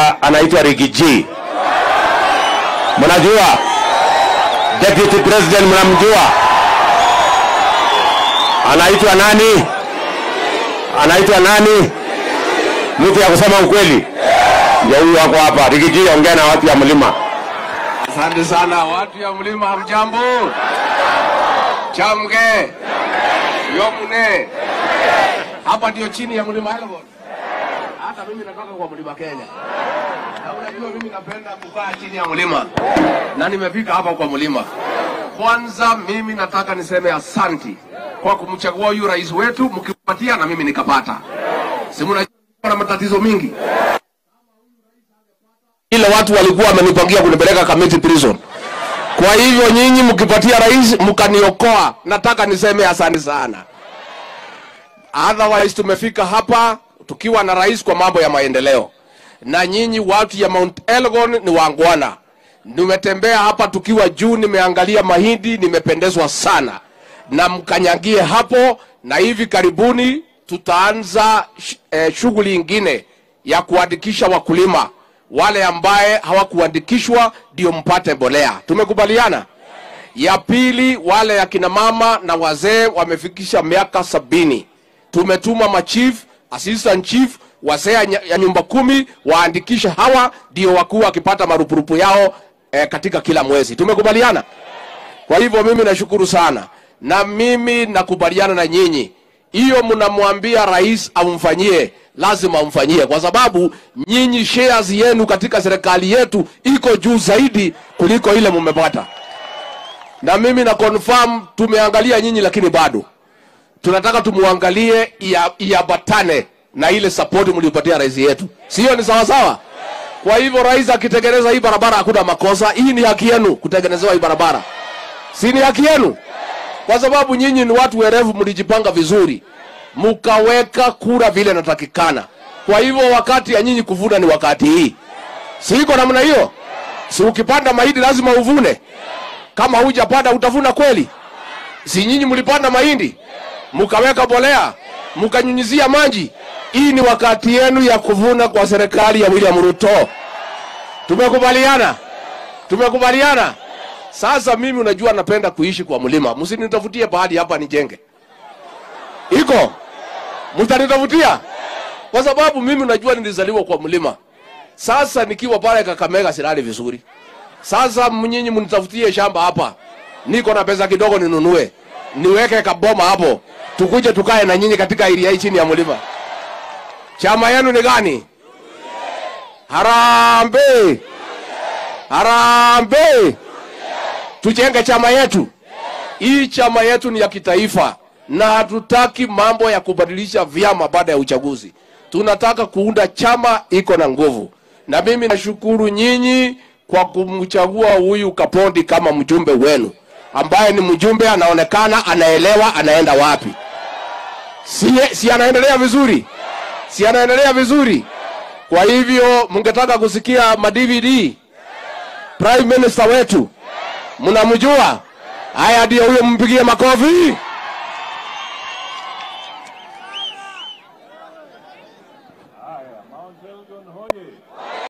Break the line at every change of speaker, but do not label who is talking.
mmoja anaitwa Rigiji, mnajua deputy president, mnamjua anaitwa nani? Anaitwa nani? Mtu ya kusema ukweli, ndio huyu wako hapa. Rigiji, ongea na watu ya mlima.
Asante sana watu ya mlima, hamjambo? Chamge yomune, hapa ndio chini ya mlima Elgon. Hata mimi natoka kwa mlima Kenya, na unajua mimi napenda kukaa chini ya mlima, na nimefika hapa kwa mlima. Kwanza mimi nataka niseme asanti kwa kumchagua huyu rais wetu, mkipatia na mimi nikapata. Si mnajua na matatizo mingi ile watu walikuwa wamenipangia kunipeleka Kamiti prison. Kwa hivyo nyinyi mkipatia rais mkaniokoa, nataka niseme asante sana. Otherwise tumefika hapa tukiwa na rais kwa mambo ya maendeleo, na nyinyi watu ya Mount Elgon ni wangwana. Nimetembea hapa tukiwa juu, nimeangalia mahindi, nimependezwa sana, na mkanyagie hapo, na hivi karibuni tutaanza sh- eh, shughuli ingine ya kuandikisha wakulima wale ambaye hawakuandikishwa ndio mpate mbolea. Tumekubaliana. Ya pili, wale akina mama na wazee wamefikisha miaka sabini, tumetuma machief, assistant chief, wazee ya nya- ya nyumba kumi waandikishe hawa, ndio wakuu wakipata marupurupu yao eh, katika kila mwezi. Tumekubaliana. Kwa hivyo mimi nashukuru sana, na mimi nakubaliana na nyinyi. Hiyo mnamwambia rais amfanyie, lazima amfanyie, kwa sababu nyinyi shares yenu katika serikali yetu iko juu zaidi kuliko ile mmepata. Na mimi na confirm tumeangalia nyinyi, lakini bado tunataka tumuangalie ia- iambatane na ile support mliopatia rais yetu, sio? Ni sawa sawa. Kwa hivyo rais akitengeneza hii barabara hakuna makosa. Hii ni haki yenu kutengenezewa hii barabara, si ni haki yenu? Kwa sababu nyinyi ni watu werevu, mlijipanga vizuri, mukaweka kura vile natakikana. Kwa hivyo wakati ya nyinyi kuvuna ni wakati hii, si iko namna hiyo? Si ukipanda mahindi lazima uvune, kama hujapanda utavuna kweli? Si nyinyi mlipanda mahindi mukaweka bolea mukanyunyizia maji? Hii ni wakati yenu ya kuvuna kwa serikali ya William Ruto. Tumekubaliana, tumekubaliana. Sasa mimi unajua napenda kuishi kwa mlima, msinitafutie pahali hapa nijenge. Iko mtanitafutia kwa sababu mimi unajua nilizaliwa kwa mlima. Sasa nikiwa pale Kakamega silali vizuri. Sasa mnyinyi mnitafutie shamba hapa, niko na pesa kidogo ninunue, niweke kaboma hapo, tukuje tukae na nyinyi katika area hii chini ya mlima. Chama yenu ni gani? Harambee! Harambee! Tujenge chama yetu. Hii chama yetu ni ya kitaifa na hatutaki mambo ya kubadilisha vyama baada ya uchaguzi. Tunataka kuunda chama iko na nguvu, na mimi nashukuru nyinyi kwa kumchagua huyu Kapondi kama mjumbe wenu, ambaye ni mjumbe anaonekana anaelewa anaenda wapi. Si, si anaendelea vizuri? Si anaendelea vizuri? Kwa hivyo mngetaka kusikia ma DVD prime minister wetu mnamjua? Haya, ndio huyo, mpigie makofi.